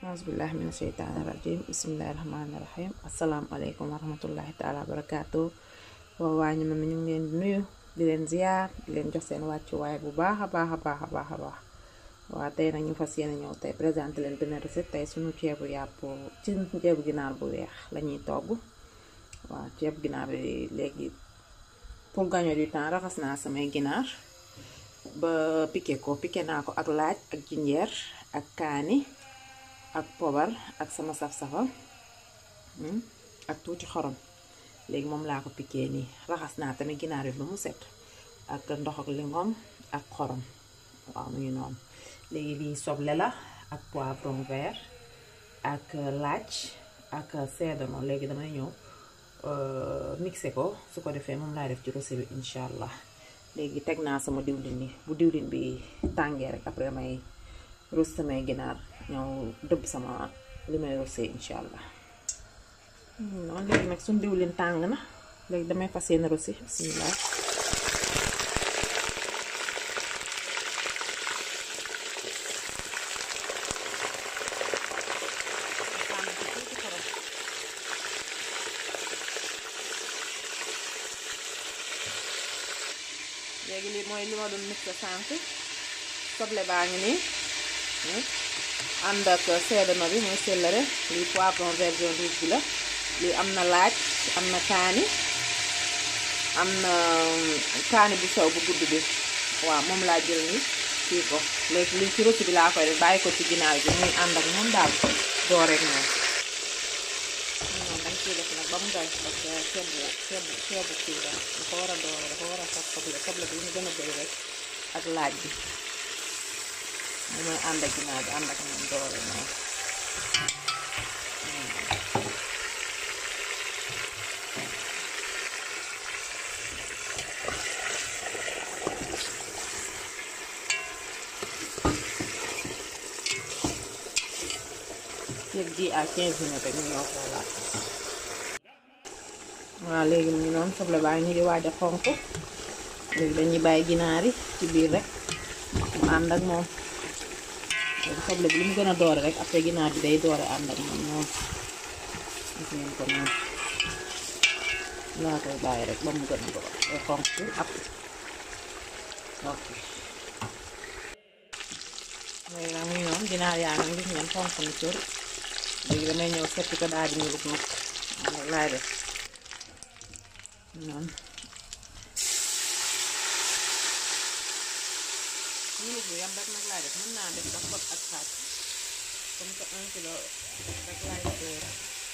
aasbillahi mina sheytaani rajim bismillahi rahmaani rahim asalaamaaleykum wa rahmatullahi taala wa barakaatu waa waa ñu mi ñu ngi leen di nuyu di leen ziyaar di leen jox seen wàccuwaay bu baax a baax a baax a baax a baax waa tey nag ñu fas yéene ñëw tey présenté leen benn recette tey suñu ceebu yàpp ci ceebu ginaar bu weex lañuy togg waaw ceebu ginaar bi léegi pour gagner du temps raxas naa samay ginaar ba piqué ko piqué naa ko ak laaj ak jinjeer ak kaani ak pobar ak sama saf-safal ak tuuti xorom léegi moom laa ko piqué nii raxas naa tamit ginaar bi ba mu set ak ndox ak lingom ak xorom waaw mu ngi noonu léegi lii soble la ak poivron vert ak laaj ak seedano léegi damay ñëw mixé ko su ko defee moom laa def ci recette bi incha allah léegi teg naa sama diwlin bi bu diwlin bi tàngee rek après may rus samay ginaar ñëw dëbb sama li may rosé incha allah noonu léegi nag suñ diwlin tàng na léegi damay fas yéene rosé bismillah léegi lii mooy li ma doon mixé sànq soble baa ngi nii ànd ak seedano bi mooy céleri lii poivron vert jaune rouge bi la lii am na laaj am na kaani am na kaani bu sew bu gudd bi waaw moom laa jël ni kii ko léegi lii ci rosi bi laa koy def bàyyi ko ci ginaar bi muy ànd ak moom daal doo rek moom noonu dañ ciy def nag ba mu doy parce que ceebu ceebu ceebu kii la dafa war a doore dafa war a sax soble soble bi ñu gën a bëri rek ak laaj bi mu mooy ànd ak ginaar bi ànd ak moom doore noonu yëg ji à 15 minutes rek ñu ñoo xoolaat waaw léegi mu ngi noonu soble baa ngi di waaj a xonk léegi dañuy bàyyi ginaar yi ci biir rek mu ànd ak moom léegi soble bi lu mu gën a doore rek après ginaar bi day doore ànd ak moom noonu gis ngeen ko noonu laa koy bàyyi rek ba mu gën a doore day xonk ab ok léegi nag mu ngi noonu ginaar yaa ngi gis ngeen xonk na cër léegi damay ñëw seppi ko daal di ñu lug nag moom laay def noonu ñulug bi yam rek nag laay def mën naa def sax bot ak xaaj comme que un kilo rek laay sóor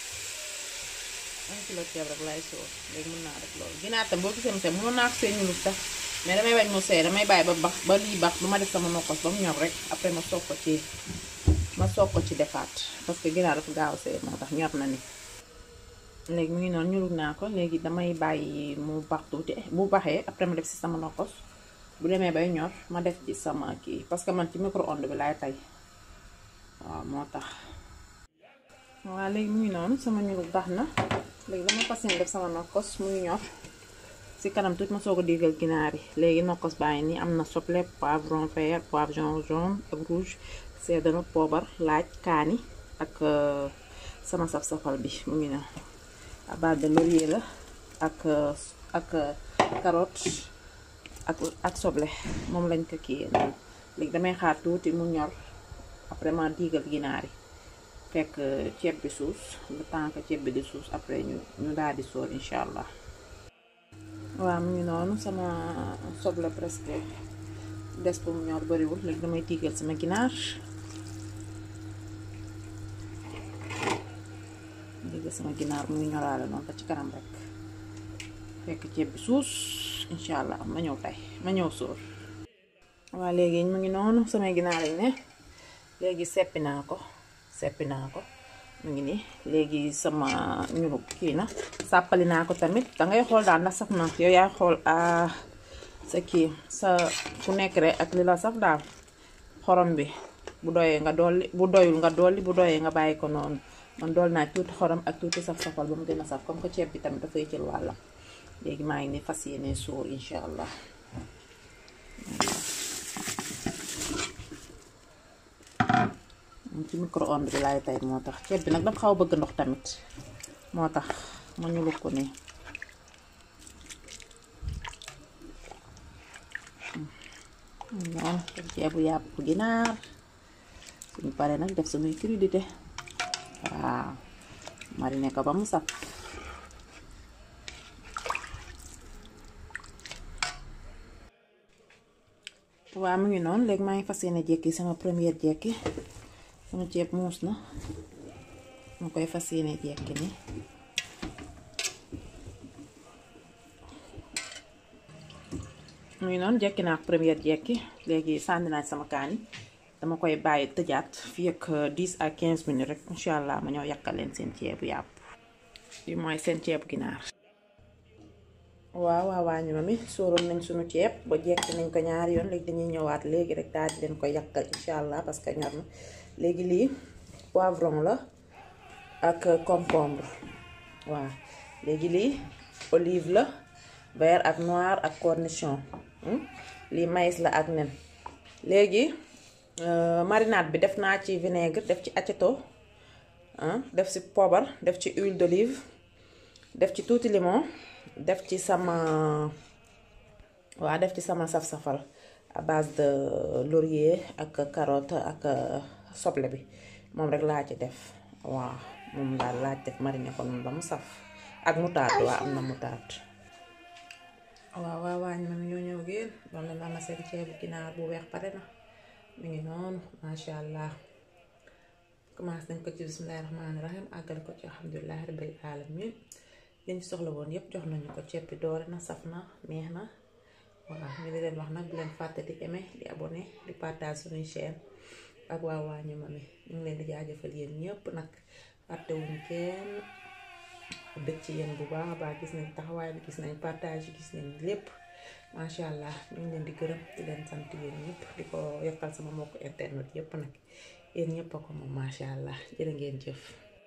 un kilo ceeb rek laay sóor léegi mën naa def loolu ginaar tam boo gisee mu see mënoon naa ko see ñulug sax mais damay bañ mu see damay bàyyi ba bax ba lii bax du ma def sama nokkos ba mu ñor rek après ma soog ko ci ma soog ko ci defaat parce que ginaar dafa gaaw see moo tax ñor na ni léegi mu ngi noonu ñulug naa ko léegi damay bàyyi mu bax tuuti bu baxee après ma def si sama nokkos bu demee bay ñor ma def ci sama kii parce que man ci micro-onde bi laay tay waaw moo tax waaw léegi mu ngi noonu sama ñulug baax na léegi dama fas yéene def sama nokkos muy ñor si kanam tuuti ma soog a digal ginaar yi léegi nokkos baa ngi nii am na soble poivron vert poivron jaune ak rouge seedano poobar laaj kaani ak sama saf-safal bi mu ngi noonu à base de laurier la ak ak carotte ak ak soble moom lañ ko kii noonu léegi damay xaar tuuti mu ñor après ma diigal ginaar yi fekk ceeb bi suus le temps que ceeb bi di suus après ñu ñu daal di sóor incha allah waaw mu ngi noonu sama soble presque des pour mu ñor bariwul léegi damay diigal sama ginaar diigal sama ginaar muy ñoraale noonu ba ci kanam rek fekk ceeb bi suus incha allah ma ñëw tey ma ñëw sóor waaw léegi mu ngi noonu samay ginaar yi ne léegi seppi naa ko seppi naa ko mu ngi nii léegi sama ñulug kii na sàppali naa ko tamit dangay xool daal ndax saf na yow yaay xool sa kii sa ku nekk rek ak li la saf daal xorom bi bu doyee nga dolli bu doyul nga dolli bu doyee nga bàyyi ko noonu man dool naa tuuti xorom ak tuuti saf-safal ba mu gën a saf comme que ceeb bi tamit dafay jël wàllam léegi maa ngi ni fas yéene suur incha allah ci micro-ondes bi laay tey moo tax ceeb bi nag dafa xaw a bëgg ndox tamit moo tax ma ñulu ko nii noonu def ceebu yàpp ginaar suñu paree nag def suñuy crudité waaw mariner ko ba mu saf waaw mu ngi noonu léegi maa ngi fas yéene jekki sama première jekki sama ceeb muus na ma koy fas yéene jekki ni mu ngi noonu jekki naa première jekki léegi sànni naa sama kaani dama koy bàyyi tëjaat fii ak 10 à 15 minutes rek incha allah ma ñëw yàkkal leen seen ceebu yàpp bi mooy seen ceebu ginaar waaw waaw waa ñu ma mi sóoroon nañ suñu ceeb ba jekki nañ ko ñaari yoon léegi dañuy ñëwaat léegi rek daal di leen ko yàkkal incha allah parce que ñor na léegi lii poivron la ak concombre waaw léegi lii olive la vert ak noir ak cornichon lii maïs la ak nen léegi marinade bi def naa ci vinaigre def ci aceto def ci poobar def ci huile d'olive def ci tuuti limon def ci sama waa def ci sama saf-safal à base de laurier ak carotte ak soble bi moom rek laa ci def waaw moom daal laa ci def mariner ko noonu ba mu saf ak moutarde waa am na moutarde waaw waaw waañ ma ñoo ñëw génn doon leen am na seen ceebu ginaar bu weex pare na mi ngi noonu masha allah commencé nañ ko ci bismillahi rahmaani rahim àggale ko ci alhamdulilahi rabbil alamin liñ ci soxla woon yépp jox nañu ko ceeb bi doore na saf na neex na waaw ñu di leen wax nag bu leen fàtte di aimer di abonné di partage suñuy chaîne ak waa waañu ma mi ñu ngi leen di jaajëfal yéen ñëpp nag fàttewuñ kenn bëgg ci yéen bu baax a baax gis nañ taxawaay bi gis nañ partage yi gis nañ lépp macha allah ñu ngi leen di gërëm di leen sant yéen ñëpp di ko yokkal sama mbokk internet yëpp nag yéen ñëpp a ko moom macha allah jërë ngeen jëf.